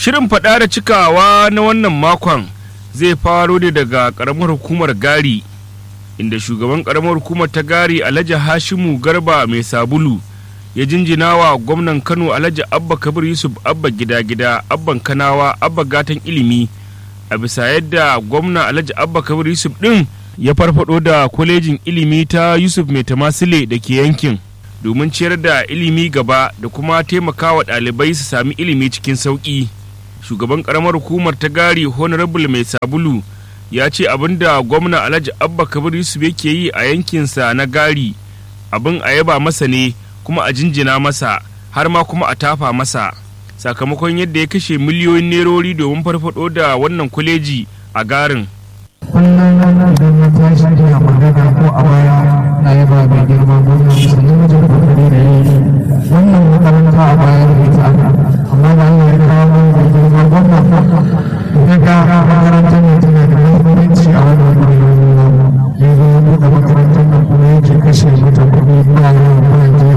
Shirin faɗa da cikawa na wannan makon zai faro ne daga ƙaramar hukumar Gari, inda shugaban ƙaramar hukumar ta Gari Alhaji Hashimu Garba mai sabulu ya jinjina wa gwamnan Kano Alhaji Abba Kabir Yusuf Abba gida gida Abban Kanawa Abba gatan ilimi a bisa yadda gwamna Alhaji Abba Kabir Yusuf ɗin ya farfado da kwalejin ilimi ta Yusuf Mai Tamasile da ke yankin domin ciyar da ilimi gaba da kuma taimakawa ɗalibai su sami ilimi cikin sauƙi. shugaban karamar hukumar ta gari honorable mai sabulu ya ce abin da gwamna alhaji abba kabir yusuf yake yi a yankinsa na gari abin a yaba masa ne kuma a jinjina masa har ma kuma a tafa masa sakamakon yadda ya kashe miliyoyin nerori domin farfado da wannan kwaleji a garin kullum idan na tashi ina magana ko a baya na yaba mai girma gwamnati sannan wajen kokari da yi wannan makaranta a baya da ita amma da Allah ya kawo mai mai girma gwamnati ya ga makarantar ne tana da muhimmanci a wannan wuri ya zo ya buɗe makarantar nan kuma yake kashe mata kuɗi ba yau ba jiya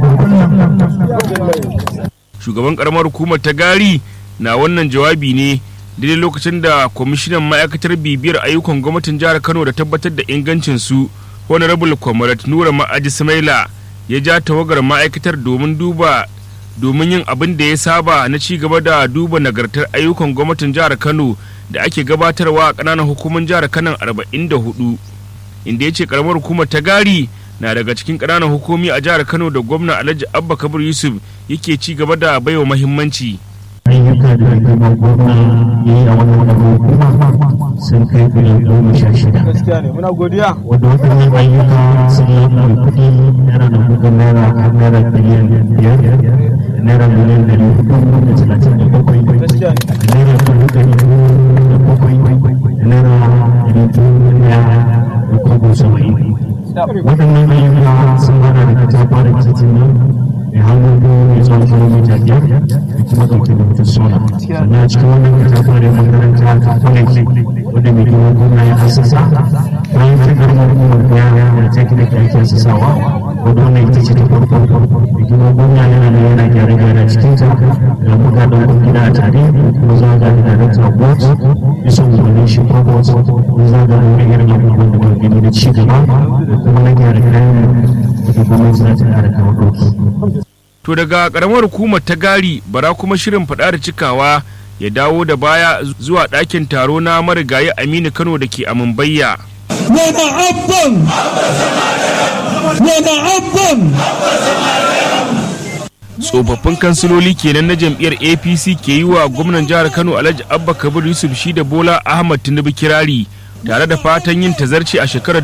ba kullum shugaban karamar hukumar ta gari na wannan jawabi ne daidai lokacin da kwamishinan ma'aikatar bibiyar ayyukan gwamnatin jihar kano da tabbatar da ingancinsu honorable comrade nura ma'aji samaila ya ja tawagar ma'aikatar domin duba domin yin abin da ya saba na ci gaba da duba nagartar ayyukan gwamnatin jihar kano da ake gabatarwa a ƙananan hukumar jihar kano 44 inda ya ce karamar hukumar ta gari na daga cikin ƙananan hukumi a jihar kano da gwamna alhaji abba kabir yusuf yake ci gaba da baiwa mahimmanci ayyuka da girman gwamna ya yi a wannan hukuma sun kai biliyan goma sha shida. gaskiya ne muna godiya Wanda waɗannan ayyuka sun yi mai kuɗi naira da kuɗin naira har naira biliyan biyar naira miliyan ɗari hudu da talatin da bakwai gaskiya ne da naira dubu ɗari biyu da bakwai da naira ɗari biyu da da kobo saba'in. Waɗannan ayyuka sun hada da katafa da titin nan mai hannu biyu mai tsawon kilomita biyar da kuma ɗauke da mutum sola. Sannan a cikin wannan katafa da makaranta ta kwaleji wadda mai girma gwamna ya hasasa bayan ta garmar umar daya da teknik da ake hasasawa wadda wannan ita ce ta farko mai girma gwamna yana da yana gyare-gyare a cikin ta da muka ɗaukar gida a tare kuma za ga da director of works bisa umarnin shi provost kuma za ga da wani irin abubuwan da muka gani da ci gaba da kuma na gyare-gyare da gwamnati za ta ƙara kawo ɗauki. to daga karamar hukumar ta gari bara kuma shirin faɗa da cikawa ya dawo da baya zuwa ɗakin taro na marigayi aminu kano da ke a mumbayya ومعبا ومعبا tsofaffin kansiloli kenan na jam'iyyar apc ke yi wa gwamnan jihar kano alhaji abba kabir yusuf shi da bola ahmad tinubu kirari tare da fatan yin tazarci a shekarar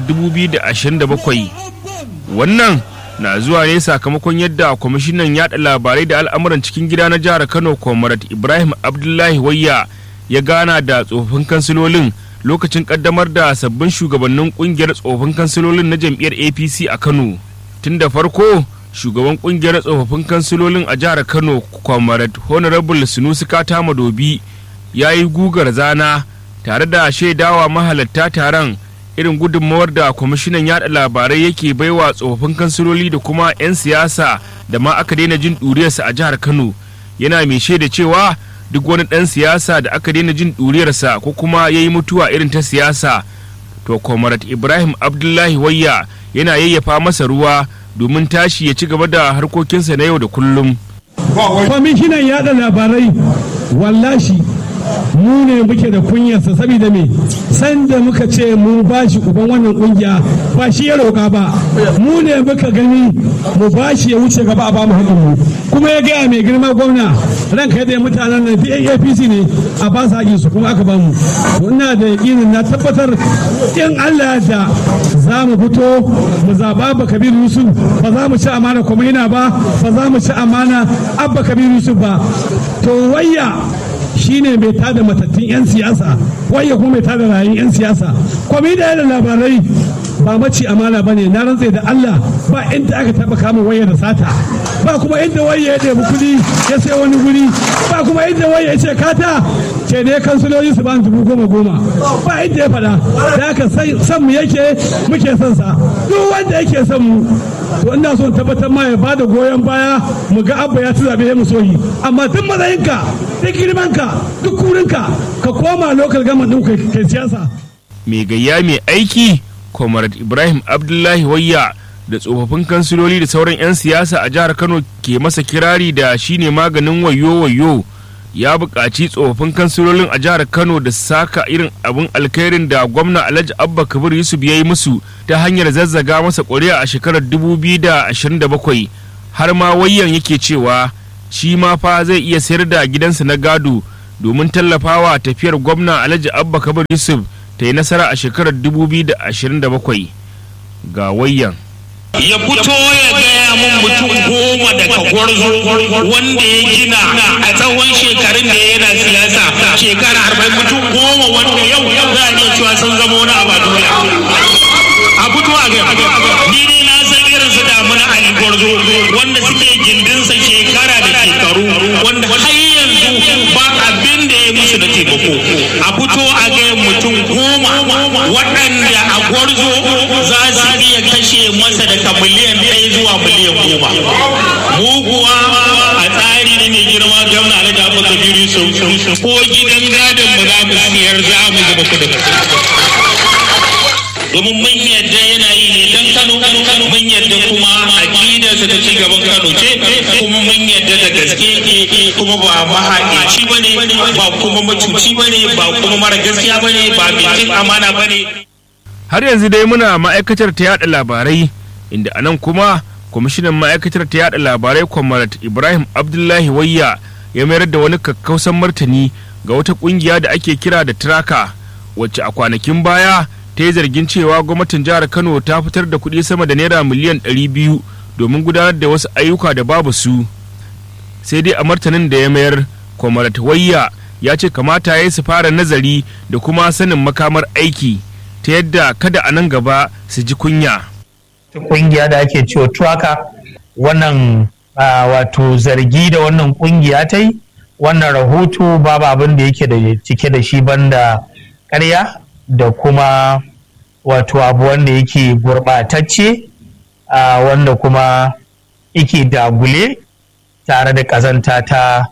2027 wannan na zuwa ne sakamakon yadda kwamishinan yada labarai da al'amuran cikin gida na jihar kano comrade ibrahim abdullahi wayya ya gana da tsofaffin kansilolin lokacin kaddamar da sabbin shugabannin kungiyar tsofaffin kansilolin na jam'iyyar apc a kano tun da farko shugaban kungiyar tsofaffin kansilolin a jihar kano comrade honorable sunusi kata madobi ya yi gugar zana tare da shaidawa mahalatta taron irin gudunmawar da kwamishinan yada labarai yake baiwa tsofaffin kansiloli da kuma 'yan siyasa da ma aka daina jin ɗuriyarsa a jihar kano yana mai shaida cewa duk wani ɗan siyasa da aka daina jin ɗuriyarsa ko kuma ya yi mutuwa irin ta siyasa to comrade ibrahim abdullahi wayya yana yayyafa masa ruwa domin tashi ya ci gaba da harkokinsa na yau da kullum kwamishinan yada labarai wallashi mu ne muke da kunyarsa saboda me sanda muka ce mu ba shi uban wannan kungiya ba shi ya roƙa ba mu ne muka gani mu ba shi ya wuce gaba a ba mu haƙin mu kuma ya gaya mai girma gwamna ranka da mutanen nan apc ne a ba su haƙin su kuma aka ba mu to ina da yaƙinin na tabbatar in Allah ya da za mu fito mu zaɓa ba kabiru yusuf ba za mu ci amana kwamina ba ba za mu ci amana abba kabiru yusuf ba to wayya shine mai tada matattun 'yan siyasa wayya kuma mai tada rayun 'yan siyasa kwamina da labarai ba maci amana ba ne na rantse da Allah ba inda aka taba kama waya da sata ba kuma inda waya ya ɗebi kuɗi ya sai wani guri ba kuma inda waya ya ce kata ce ne kansuloli su ba dubu goma goma ba inda ya faɗa da aka san mu yake muke son sa duk wanda yake son mu to ina son tabbatar ma ya bada goyon baya mu ga abba ya ci zaɓe mu soyi amma tun matsayinka duk girmanka duk kurinka ka koma lokal gama ɗin kai siyasa mai gayya mai aiki comrade ibrahim abdullahi wayya da tsofaffin kansiloli da sauran 'yan siyasa a jihar kano ke masa kirari da shine maganin wayo wayo ya buƙaci tsofaffin kansilolin a jihar kano da saka irin abin alkhairin da gwamna alhaji abba kabir yusuf ya yi musu ta hanyar zazzaga masa ƙuri'a a shekarar 2027 har ma wayyan yake cewa shi ma fa zai iya sayar da gidansa na gado domin tallafawa tafiyar gwamna alhaji abba kabir yusuf ta yi nasara a shekarar 2027 ga wayyan ya fito ya gaya mun mutum goma daga gwarzo wanda ya gina a tsawon shekarun da yana siyasa shekara arba'in mutum goma wanda yau za a iya cewa sun zama wani abu a duniya a fito a gaya ni ne na san irin su damuna a gwarzo wanda suke gindinsa shekara da shekaru wanda har yanzu ba abin da ya musu da taimako a fito a gaya mutum goma waɗanda a gwarzo za su iya kashe masa daga miliyan ɗaya zuwa miliyan goma mu kuwa a tsari ne mai girma gwamna na da abubakar biyu sau ko gidan gadon mu za mu siyar za mu zuba kudin domin mun yadda yana yi ne dan Kano mun yadda kuma aqidarsa ta ci gaban Kano ce kuma mun yadda da gaske kuma ba mahaƙici bane ba kuma macuci bane ba kuma mara gaskiya bane ba bikin amana bane har yanzu dai muna ma'aikatar ta yada labarai inda a nan kuma kwamishinan ma'aikatar ta yada labarai kwamarat ibrahim abdullahi wayya ya mayar da wani kakkausan martani ga wata kungiya da ake kira da traka wacce a kwanakin baya ta yi zargin cewa gwamnatin jihar kano ta fitar da kuɗi sama da naira miliyan 200 domin gudanar da wasu ayyuka da babu su sai dai a martanin da ya mayar kwamarat wayya ya ce kamata ya yi su fara nazari da kuma sanin makamar aiki ta yadda kada a nan gaba su ji kunya. kungiya da ake cewa truaka wannan wato zargi da wannan kungiya ta yi wannan rahoto babu abin da yake da cike da shi banda karya da kuma wato abu wanda yake gurɓatacce wanda kuma yake dagule tare da ƙazanta ta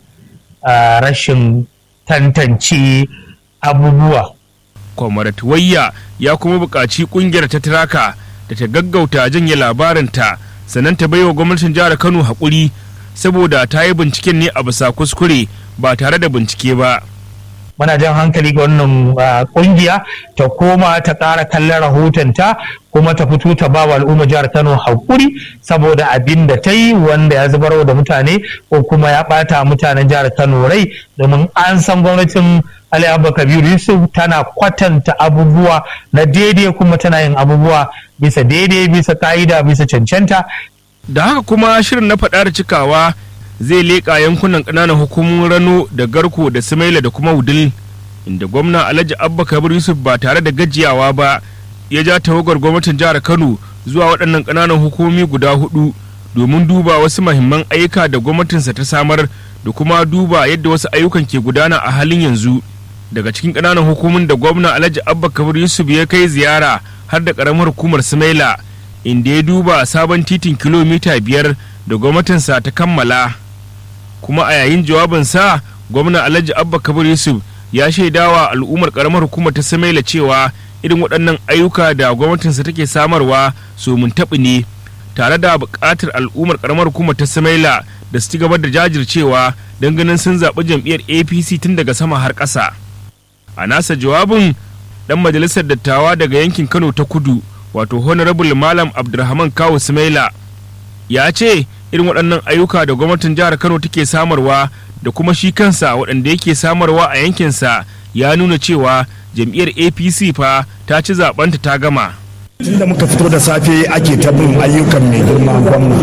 rashin tantance abubuwa Kwamarat Wayya ya kuma buƙaci ƙungiyar ta Tiraka da ta gaggauta janye labarinta sannan ta baiwa gwamnatin jihar Kano haƙuri saboda ta yi binciken ne a bisa kuskure ba tare da bincike ba. muna jan hankali ga wannan kungiya ta koma ta ƙara kallon rahotonta kuma ta fito ta ba wa al'umma jihar kano haƙuri saboda abin da ta yi wanda ya zubar da mutane ko kuma ya ɓata mutanen jihar kano rai domin an san gwamnatin ali abba kabiru yusuf tana kwatanta abubuwa na daidai kuma tana yin abubuwa bisa daidai bisa ka'ida bisa cancanta Da haka kuma shirin na faɗa da cikawa zai leƙa yankunan ƙananan hukumomin rano da garko da sumaila da kuma wudil inda gwamna alhaji abba kabir yusuf ba tare da gajiyawa ba ya ja tawagar gwamnatin jihar kano zuwa waɗannan ƙananan hukumomi guda hudu domin duba wasu mahimman ayyuka da gwamnatinsa ta samar da kuma duba yadda wasu ayyukan ke gudana a halin yanzu daga cikin ƙananan hukumomin da gwamna alhaji abba kabir yusuf ya kai ziyara har da ƙaramar hukumar sumaila inda ya duba sabon titin kilomita biyar da gwamnatinsa ta kammala kuma a yayin jawabinsa gwamna alhaji abba kabir yusuf ya shaidawa al'ummar karamar hukumar ta samaila cewa irin waɗannan ayyuka da gwamnatinsa take samarwa su mun taɓi ne tare da buƙatar al'ummar karamar hukumar ta samaila da su ci gaba da jajircewa don ganin sun zaɓi jam'iyyar apc tun daga sama har ƙasa a nasa jawabin ɗan majalisar dattawa daga yankin kano ta kudu wato honorable malam abdulrahman kawu sumaila ya ce irin waɗannan ayyuka da gwamnatin jihar kano take samarwa da kuma shi kansa waɗanda yake samarwa a yankinsa ya nuna cewa jam'iyyar apc fa ta ci zaɓenta ta gama tun da muka fito da safe ake ta bin ayyukan mai girma gwamna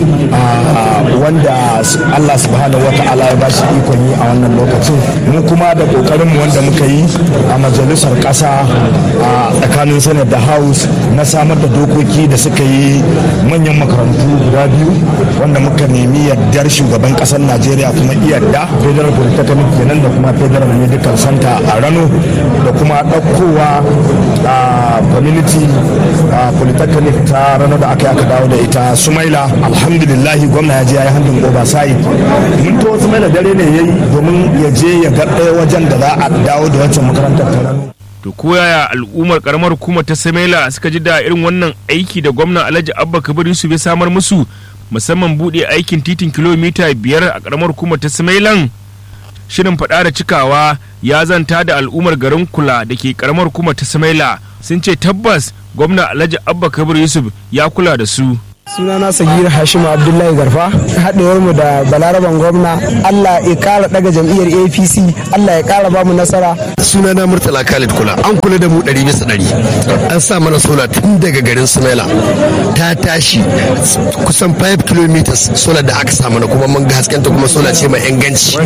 wanda Allah subhanahu wa ta'ala ya bashi ikon yi a wannan lokacin mu kuma da kokarin mu wanda muka yi a majalisar kasa a tsakanin senate da house na samar da dokoki da suka yi manyan makarantu guda biyu wanda muka nemi yardar shugaban kasar najeriya kuma iyadda federal polytechnic kenan da kuma federal medical center a rano da kuma ɗaukowa a community polytechnic ta ranar da aka yi aka dawo da ita sumaila alhamdulillah gwamna ya je ya yi handin oversight mun to sumaila dare ne ya yi domin ya je ya ga ɗaya wajen da za a dawo da wancan makarantar ta rano to ko yaya al'ummar karamar hukumar ta samaila suka ji da irin wannan aiki da gwamna alhaji abba kabir yusuf ya samar musu musamman buɗe aikin titin kilomita biyar a karamar hukumar ta samailan shirin faɗa da cikawa ya zanta da al'ummar garin kula da ke karamar hukumar ta samaila sun ce tabbas gwamna alhaji abba kabir yusuf ya kula da su sunana sagir hashim abdullahi garfa haɗewar mu da balaraban gwamna allah ya ƙara ɗaga jam'iyyar apc allah ya ƙara ba mu nasara sunana murtala khalid kula an kula da mu ɗari bisa ɗari an sa mana sola tun daga garin sumaila ta tashi kusan 5 km sola da aka sa mana kuma mun ga haskenta kuma sola ce mai inganci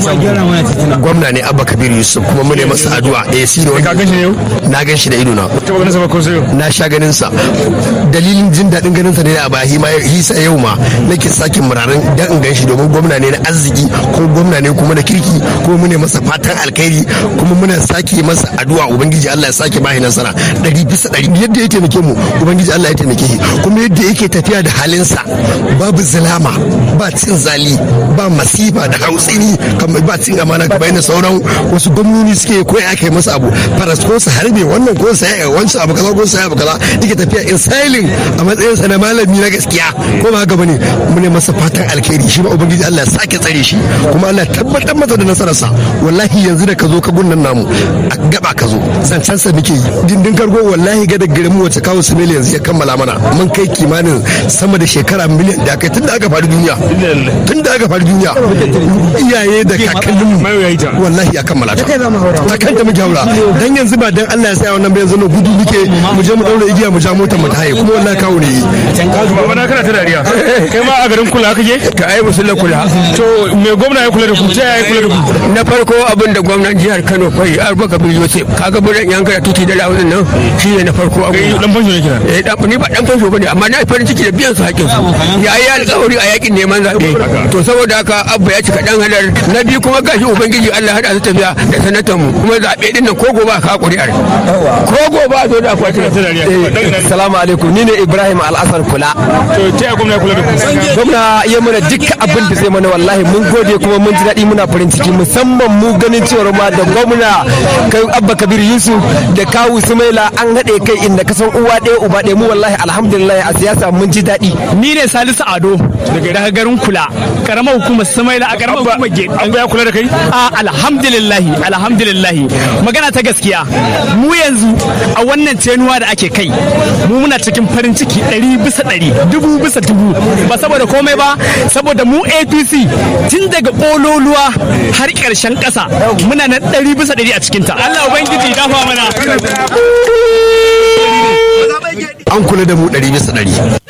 gwamna ne abba kabir yusuf kuma mu ne masa addu'a eh shi ne ka ganshi yau na gan shi da ido na ta ganin sa ko sai na sha ganin sa dalilin jin daɗin ganin sa ne a bahi ma hisa yau ma nake sake muraran dan in gan shi domin gwamna ne na arziki ko gwamna ne kuma na kirki kuma mu ne masa fatan alkhairi kuma muna sake masa addu'a ubangiji Allah ya sake bashi nasara ɗari bisa ɗari yadda ya taimake mu ubangiji Allah ya taimake shi kuma yadda yake tafiya da halinsa babu zalama ba cin zali ba masifa da hautsini kamar ba cin amana kamar yadda sauran wasu gwamnoni suke ko ya kai masa abu faras ko su harbe wannan ko su ya wancan abu kaza ko su ya abu kaza yake tafiya in silent a matsayinsa na malami na gaskiya ko ba haka bane mu ne masa fatan alkhairi shi ma ubangiji Allah ya sake tsare shi kuma Allah ya tabbatar masa da nasararsa wallahi yanzu da ka zo ka gunnan namu a gaba ka zo zancen sa muke yi dindin kargo wallahi ga da garin mu wace kawo simili yanzu ya kammala mana mun kai kimanin sama da shekara miliyan da kai tun da aka faru duniya tun da aka faru duniya iyaye da kakanninmu wallahi ya kammala ta ta kanta muke haura dan yanzu ba dan Allah ya sa wannan ba yanzu no gudu muke mu je mu daura igiya mu ja motar mu ta haye kuma wallahi kawo ne baba na kana ta dariya kai ma a garin kula kake ka ai musulla kula to me gwamna ya kula da ku ta ya kula da ku na farko abin da gwamnan jihar Kano kai Arba Kabir Yusuf kaga buran yan kara tuti da lawun nan shi ne na farko abu dan fansho ne kina eh dan ni ba dan fansho bane amma na farin ciki da biyan su hakkin su ya yi alƙawari a yakin neman zaɓe to saboda haka abba ya cika dan halar na biyu kuma gashi ubangiji Allah hada su tafiya da sanatan mu kuma zaɓe din nan ko gobe ka ƙuri'ar ko gobe a zo da akwatin ta dariya salamu alaikum ni ne ibrahim al'asar kula to ta ya gwamna ya kula da ku gwamna ya mana dukkan abin da zai mana wallahi mun gode kuma mun ji daɗi muna farin ciki musamman mu ganin cewar ma da gwamna kai abba kabir yusuf da kawu sumaila an haɗe kai inda ka san uwa ɗaya uba ɗaya mu wallahi alhamdulillah a siyasa mun ji daɗi ni ne salisu ado daga garin kula karamar hukumar sumaila a karamar hukumar gate an ya kula da kai a alhamdulillah alhamdulillah magana ta gaskiya mu yanzu a wannan tenuwa da ake kai mu muna cikin farin ciki ɗari bisa ɗari dubu bisa dubu ba saboda komai ba saboda mu apc tun daga ƙololuwa har ƙarshen ƙasa muna na ɗari bisa ɗari a cikinta allah ubangiji dafa mana an kula da mu ɗari bisa ɗari